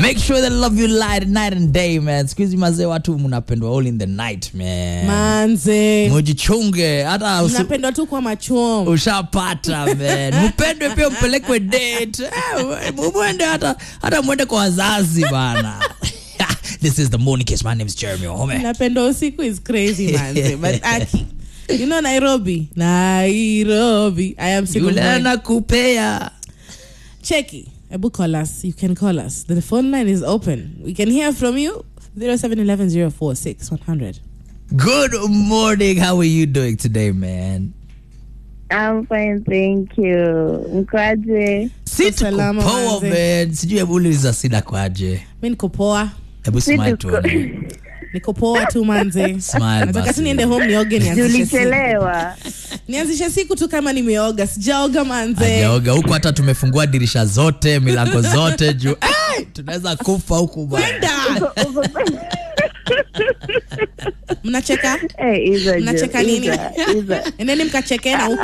make sure they love you light night and day man siku hizi mazee watu mnapendwa all in the night man manze mujichunge hata usi- mnapendwa tu kwa machuom ushapata man mpendwe pia mpelekwe date Eh, mwende hata hata mwende kwa wazazi bana this is the morning kiss my name is jeremy Ohome. napenda usiku is crazy manze but aki you know nairobi nairobi i am sick of yule my- anakupea cheki ebu call us you can call us the phone line is open we can hear from you 0711046100 good morning how are you doing today man I'm fine, thank you. Mkwaje? si tuko Salama, poa manze. man sijui hebu uliza sida kwaje mi niko poa hebu Si smile tuko- tuone niko poa tu manze Smile nataka basi. tu niende home nioge nianzishe siku. Tulichelewa. nianzishe siku tu kama nimeoga sijaoga manze ajaoga huku hata tumefungua dirisha zote milango zote juu hey, tunaweza kufa huku bwana Da! mnacheka Eh, hizo jo, Mnacheka nini? hizo, hizo. endeni mkachekena huko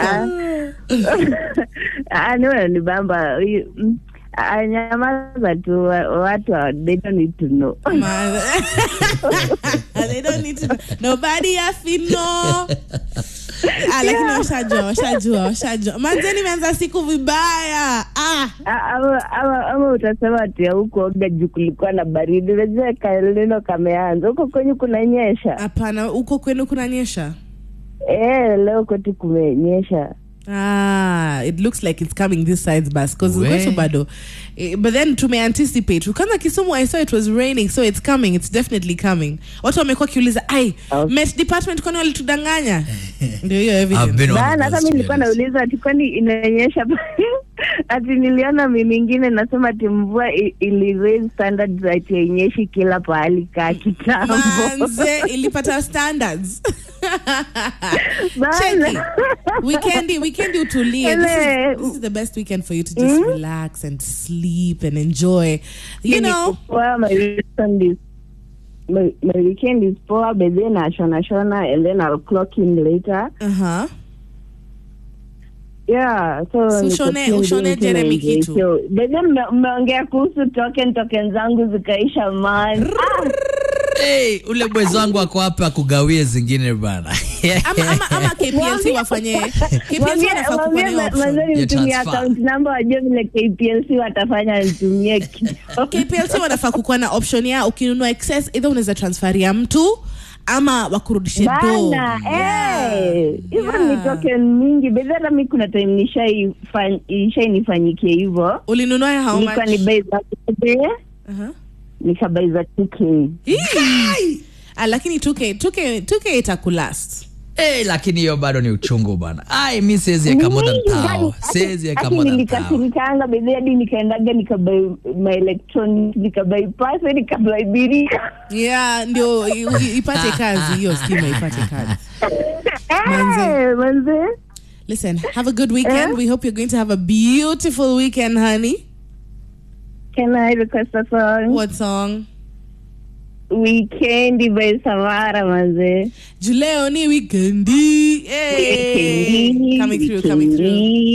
Ah, ni wewe ni bamba. Huyu- mm, ah, Nyamaza tu wa- watu wa- they don't need to know. Ma- they don't need to nobody have to know ah, lakini washajua washajua washajua manze nimeanza siku vibaya ah. Ah, ama- ama ama utasema ati hukuoga juu kulikuwa na baridi unajua kalino kameanza huko kwenye kunanyesha hapana huko kwenu kunanyesha eh, leo kwetu kumenyesha Ah, it looks like it's coming this side bus because We. kwetu bado Eh, but then tume anticipate kwanza kisumu i saw it was raining so it's coming it's definitely coming watu wamekuwa kiuliza ai Okay. met department kwani walitudanganya ndio hiyo I've evidence been on bana hata those mi nilikuwa trails. nauliza ati kwani inanyesha ati niliona mi mingine nasema ati mvua i- ili raise standards ati yenyeshi kila pahali kaa kitambo manze ilipata standards Bana. Cheki. weekendi weekendi utulie this Ele. is, this is the best weekend for you to just relax and sleep and enjoy you know Poa, my weekend is my, my weekend is poor but then I shona shona and then I'll clock in later uh-huh yeah so So niko ushone- tuned ushone in, Jeremy tunaenjoy. kitu. so but then mme- mmeongea kuhusu token token zangu zikaisha man hey, ule mwezi wangu ako hapa akugawie zingine bana ama, ama, ama KPLC wafanye KPLC wanafaa kukuwa na hiyo option. Ya nitumie transfer. account number wajue vile KPLC watafanya nitumie kitu KPLC wanafaa kukuwa na option ya ukinunua excess either unaweza transfer ya mtu ama wakurudishe do bana eh, hivyo Yeah. ni token mingi bedhi hata mi kuna time nishaifan- ishainifanyikie hivyo ulinunua ya how nilikuwa much ni bei za kube uh-huh. nikabai za 2k Ii! ah, lakini 2k 2k 2k itakulast hey, lakini hiyo bado ni uchungu bana ai mi siwezi eka more than Mingi, tao yani, siwezi eka hati more than tao nilikasirikanga bedhi hadi nikaendaga nikabai maelectronic nikabai pase nikabai birika yeah ndio i- i- ipate kazi hiyo stima ipate kazi Manze. Eh, manze listen have a good weekend Eh? we hope you're going to have a beautiful weekend honey can i request a song what song weekend by samara manze juleo ni weekendi hey. Weekendi, coming through coming through weekendi.